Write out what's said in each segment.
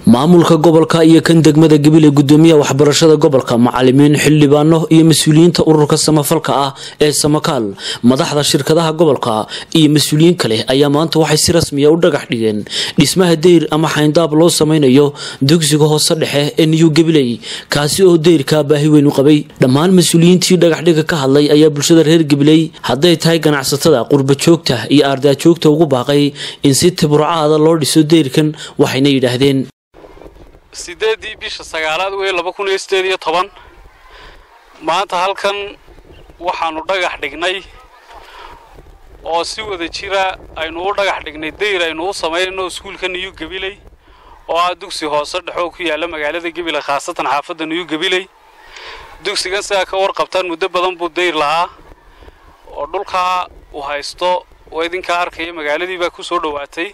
maamulka gobolka iyo kan degmada gabiley gudoomiyaha waxbarashada gobolka macalimiin xildhibaano iyo mas-uuliyiinta ururka samafalka ah ee samakaal madaxda shirkadaha gobolka iyo mas-uuliyiin kale ayaa maanta waxay si rasmiya u dhagax dhigeen dhismaha deyr ama xayndaab loo sameynayo dugsiga hoose dhexe ee new gabiley kaasi oo deyrka baahi weyn u qabay dhammaan mas-uuliyiintii dhagaxdhiga ka hadlay ayaa bulshada reer gabiley hadday tahay ganacsatada qurbajoogta iyo aardaajoogta ugu baaqay in si tiburcaada loo dhiso deyrkan waxayna yidhaahdeen sideedii bisha sagaalaad wey laba kun iyo sideed iyo toban maanta halkan waxaanu dhagax dhignay oo si wada jira aynu u dhagax dhignay dayr aynu u samaynayno iskuulka niyu gabiley oo ah dugsi hoose dhexoo ku yaalla magaalada gabiley khaasatan xaafadda niyu gabiley dugsigan sidaa ka warqabtaan muddo badan buu dayr lahaa oo dhulkaa uu haysto oo idinkaa arkaya magaaladii baa ku soo dhowaatay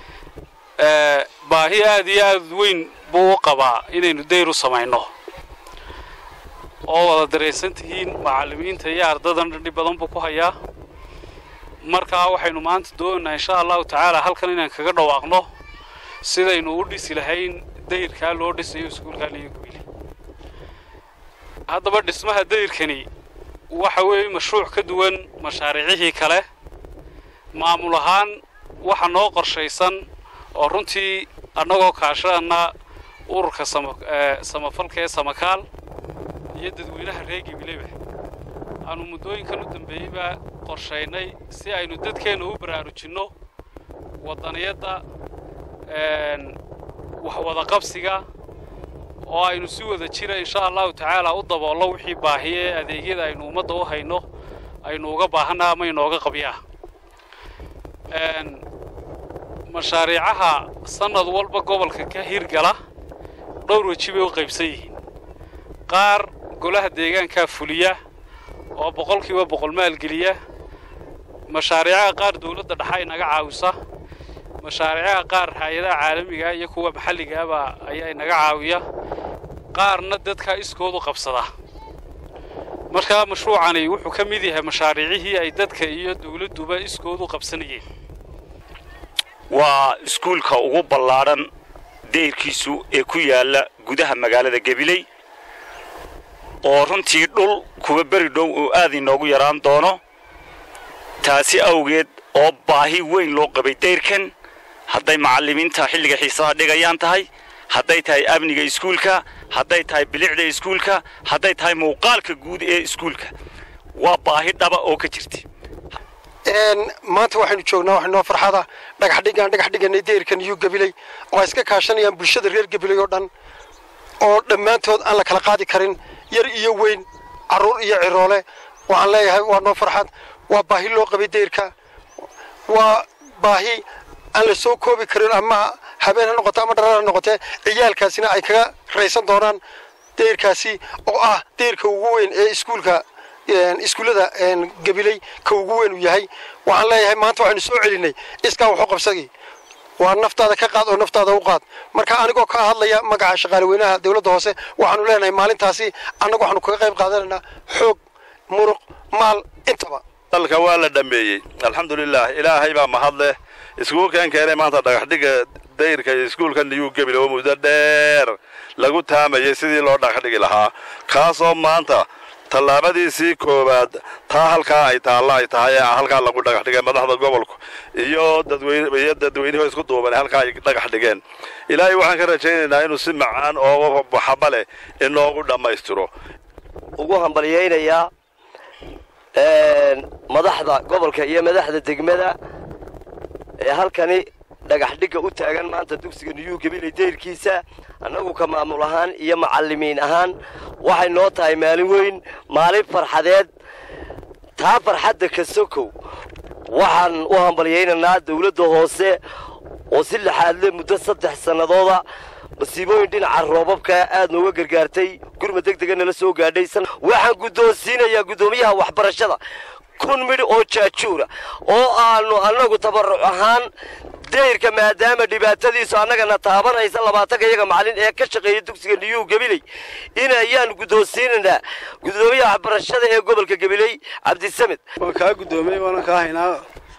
baahi aad iyo aad weyn buu u qabaa inaynu dayr u samayno oo wada daraysan tihiin macallimiinta iyo ardadan dhib badan buu ku hayaa markaa waxaynu maanta doonaynaa insha allahu tacaala halkan inaan kaga dhawaaqno sidaynu u dhisi lahayn dayrkaa loo dhisayo iskuulkaa liyo gubili haddaba dhismaha dayrkani waxa weeye mashruuc ka duwan mashaariicihii kale maamul ahaan waxa noo qorshaysan oo runtii annagoo kaashadana ururka samafalka ee samakaal iyo dadweynaha reer gabileba aanu muddooyinkan u dambeeyeyba qorshaynay si aynu dadkeenna u baraarujinno waddaniyadda waxwadaqabsiga oo aynu si wada jira insha allahu tacaala u daboollo wixii baahiye ee adeegyada aynu ummadda u hayno aynu uga baahanna ama inooga qabyaa mashaariicaha sannad walba gobolka ka hirgala dhowr weji bay u qaybsan yihiin qaar golaha deegaankaa fuliya oo boqolkiiba boqol maalgeliya mashaariicaha qaar dawladda dhexa inaga caawisa mashaariicaha qaar hay-adaha caalamiga iyo kuwa maxalligaaba ayaa inaga caawiya qaarna dadkaa iskoodu qabsada markaa mashruucani wuxuu ka mid yahay mashaariicihii ay dadka iyo dawladduba iskoodu qabsanayeen waa iskuulka ugu ballaadhan dayrkiisu ee ku yaalla gudaha magaalada gabiley oo runtii dhul kuwa beri dhow oo aad inoogu yaraan doono taasi awgeed oo baahi weyn loo qabay dayrkan hadday macallimiinta xilliga xiisaha dhigayaan tahay hadday tahay amniga iskuulka hadday tahay bilicda iskuulka hadday tahay muuqaalka guud ee iskuulka waa baahi dhaba oo ka jirta maanta waxaynu joognaa wax noo farxada dhagax dhigaan dhagax dhiganay deyrkan iyo gabiley oo ay iska kaashanayaan bulshada reer gabiley oo dhan oo dhammaantood aan la kala qaadi karin yar iyo weyn carruur iyo ciroole waxaan leeyahay waa noo farxad waa baahi loo qabay deyrka waa baahi aan la soo koobi karin ama habeen ha noqoto ama dharar ha noqotee ciyaalkaasina ay kaga raysan doonaan deyrkaasi oo ah deyrka ugu weyn ee iskuulka iskuullada gabiley ka ugu weyn uu yahay waxaan leeyahay maanta waxaynu soo celinay iskaa waxu qabsagii waa naftaada ka qaad oo naftaada u qaad marka anigoo ka hadlaya magaca shaqaale weynaha dawladda hoose waxaanu leenahay maalintaasi annagu waxaanu kaga qayb qaadanaynaa xoog muruq maal intaba dalka waa la dhammeeyey alxamdulilah ilaahay baa mahad leh iskuulkan keenay maanta dhagaxdhiga dayrka iyo iskuulka niyuu gebile oo muddo dheer lagu taamayay sidii loo dhagaxdhigi lahaa kaasoo maanta tallaabadiisii koowaad taa halkaa ay taalla ay tahay ee halkaa lagu dhagax dhigay madaxda gobolku iyo dadweyniyo dadweynuhu isku duuban halkaa ay dhagax dhigeen ilaahay waxaan ka rajaynaynaa inuu si macaan oo baxaba leh inoogu dhammaystiro ugu hambalyaynayaa madaxda gobolka iyo madaxda degmada ee halkani dhagax dhigga u taagan maanta dugsiga niyuu gabiley dayrkiisa annagu ka maamul ahaan iyo macallimiin ahaan waxay noo tahay maalin weyn maalin farxadeed taa farxadda ka sokow waxaan u hambalyaynaynaa dawladda hoose oo si laxaadle muddo saddex sannadooda masiibooyin dhinaca roobabka aad nooga gargaartay gurma deg dega nala soo gaadhay waxaan guddoonsiinayaa guddoomiyaha waxbarashada kun midh oo jaajuura oo aanu annagu tabarruc ahaan dayrka maadaama dhibaatadiisu annagana taabanaysa labaatanka iyaga macallin ee ka shaqeeya dugsiga niyuu gabiley in ayaan guddoonsiinaynaa guddoomiyaha waxbarashada ee gobolka gabiley cabdisamed waan kaa guddoomiyey waanan kaa haynaa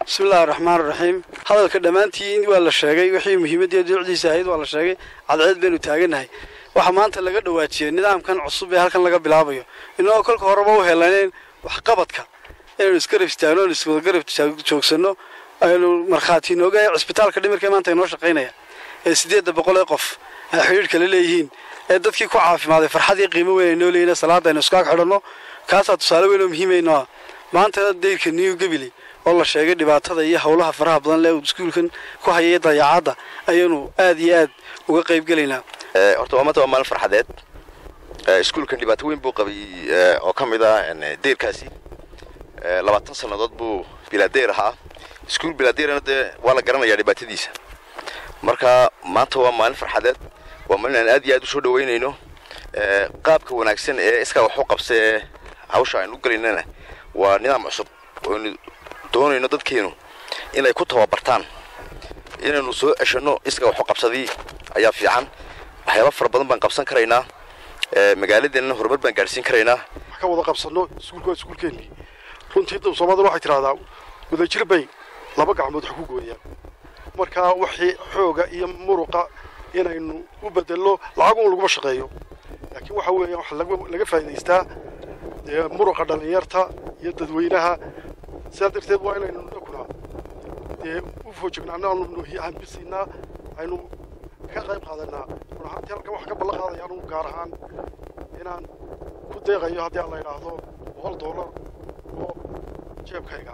bismillahi raxmaan raxiim hadalka dhammaantiin waa la sheegay wixii muhiimadii duucdiisa ahayd waa la sheegay cadceed baynu taagannahay waxaa maanta laga dhawaajiyey nidaamkan cusub ee halkan laga bilaabayo inagoo kolka horeba u helaneyn waxqabadka inaynu isgarab istaagno aynu iswada garab joogsanno aynu markhaati inooga cisbitaalka dhimirka maanta inoo shaqaynaya ee siddeedda boqol ee qof ay xidhiidhka la leeyihiin ee dadkii ku caafimaaday farxadii qiimo weyn ay noo leeyihin salaada aynu iskaag xidhanno kaasaa tusaale weyn oo muhiimayno ah maanta dayrka new gebili oo la sheegay dhibaatada iyo howlaha faraha badan lee iskuulkan ku hayay dayaacadda ayaynu aad iyo aad uga qayb gelaynaa horta waa maanta waa maalin farxadeed iskuulkan dhibaato weyn buu qabay oo ka mid ah deyrkaasi labaatan sannadood buu bilaadeer ahaa iskuul bilaadeerna dee waa la garanayaa dhibaatadiisa marka maanta waa maalin farxadeed waa maalin aan aad iyo aad u soo dhaweynayno qaabka wanaagsan ee iskaa wax u qabsa ee hawsha aynu u gelaynana waa nidaam cusub oynu doonayno dadkeenu inay ku tababartaan inaynu soo ceshanno iskaa wax u qabsadii ayaa fiican waxyaaba fara badan baan qabsan karaynaa magaaladeenna horumar baan gaadhsiin karaynaa wax ka wada qabsanno iskuulka waa iskuulkeennii runtii dab soomaalida waxay tidhahdaa wadajir bay laba gacmood wax ku gooyaan markaa wixii xooga iyo muruqa inaynu u bedelno lacagun laguma shaqeeyo laakiin waxa weeyaan waxa laga faa'idaystaa dee muruqa dhallinyarta iyo dadweynaha sidaa darteed waa inaynu dhakuna dee u foojignaano aanu hanbisiinaa aynu ka qayb qaadanaa run ahaantii halkan wax ka ballan qaadaya anugu gaar ahaan inaan ku deeqayo haddii aan la idhaahdo boqol dollar oo jeebkayga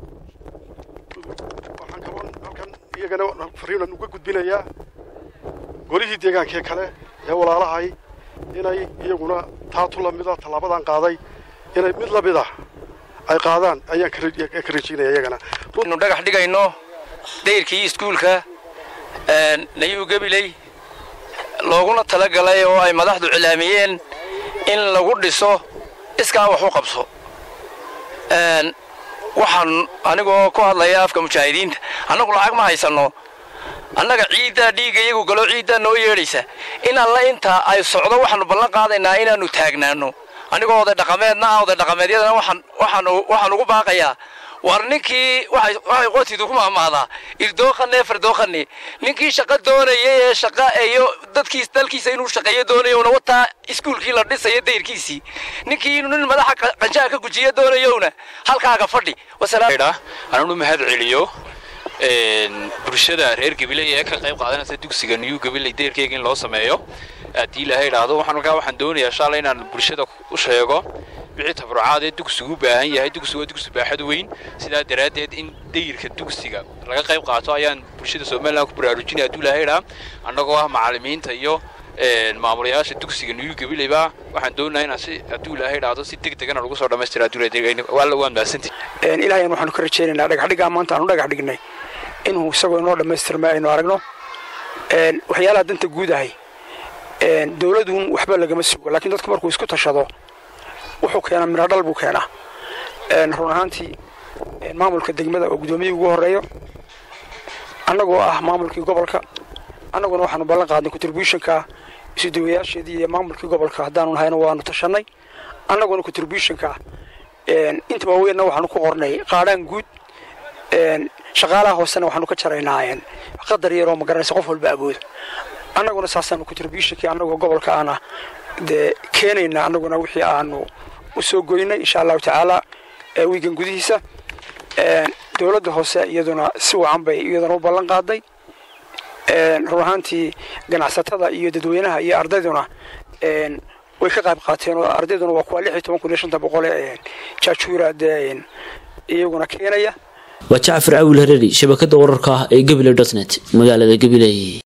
waxaan kaloo halkan iyagana fariinan uga gudbinayaa golihii deegaankee kale ee walaalahay inay iyaguna taatu lamida tallaabadan qaaday inay mid lamid ah ay qaadaan ayaan ka rajaynaya iyagana inu dhagax dhigayno dayrkii iskuulka nayu gabiley looguna talagalay oo ay madaxdu cilaamiyeen in lagu dhiso iskaa wax u qabso waxaan anigoo ku hadlaya afka mujaahidiinta annagu lacag ma haysanno annaga ciiddaa dhiigga iyagu galo ciiddaa noo yeedhaysa in alla intaa ay socdo waxaanu ballan qaadaynaa inaannu taagnaanno anigoo oday dhaqameedna ah oday dhaqameedyadana waxaan ugu baaqayaa war ninkii waxay qotidu ku mahmaadaa irdooqane fardooqane ninkii shaqo doonaya ee shaqa iyo dadkiis dalkiisa inuu shaqeeyo doonayowna wataa iskuulkii la dhisayo dayrkiisii ninkii inuu nin madaxa qanjaha ka gujiyo doonayowna halkaaga fadhi ananu mahad celiyo bulshada reer gabiley ee ka qayb qaadanaysa dugsiga new gabiley deyrkeyga in loo sameeyo haddii ilaahay idhaahdo waxaan markaa waxaan doonayaa shalay inaan bulshada u sheego wixii tabrucaad ee dugsigu u baahan yahay dugsigu waa dugsi baaxad weyn sidaa daraaddeed in dayirka dugsiga laga qayb qaato ayaan bulshada somaliland ku baraarujinaya hadduu ilaahay idhaa annagoo ah macallimiinta iyo maamulayaasha dugsiga new gabileyba waxaan doonayaa inaan si hadduu ilaahay idhaahdo si deg degana lagu soo dhammaystira hadduu alla waan mahadsantihi ilaahayan waxaanu ka rajaynaynaa dhagaxdhigaa maanta aanu dhagax dhignay inuu isagoo inoo dhammaystirma aynu aragno waxyaalaha danta guud ahay dowladun waxba lagama sugo laakiin dadku markuu isku tashado wuxuu keenaa miradhal buu keenaa run ahaantii maamulka degmada oo guddoomiyihii ugu horreeyo annagoo ah maamulkii gobolka annaguna waxaanu ballan qaadnay contributionka isudawayaasheedii iyo maamulkii gobolka haddaanu nahayna waanu tashannay annaguna contributionka inta waaweynna waxaanu ku qornay qaadhaan guud shaqaalaha hoosena waxaanu ka jaraynaa qadar yaroo magaranaysa qof walba awooda annaguna saasaanu contributionkii annagoo gobolka aana dee keenayna annaguna wixii aanu u soo goynay insha allahu tacaala wiigan gudihiisa dowladda hoose iyaduna si wacan bay iyaduna u ballan qaaday run ahaantii ganacsatada iyo dadweynaha iyo ardayduna way ka qayb qaateen oo ardayduna waa kuwa lix iyo toban kun iyo shanta boqole jaajuura dee iyaguna keenaya waa jacfar awil hareeri shabakada wararka ah ee gabiley dotnet magaalada gabiley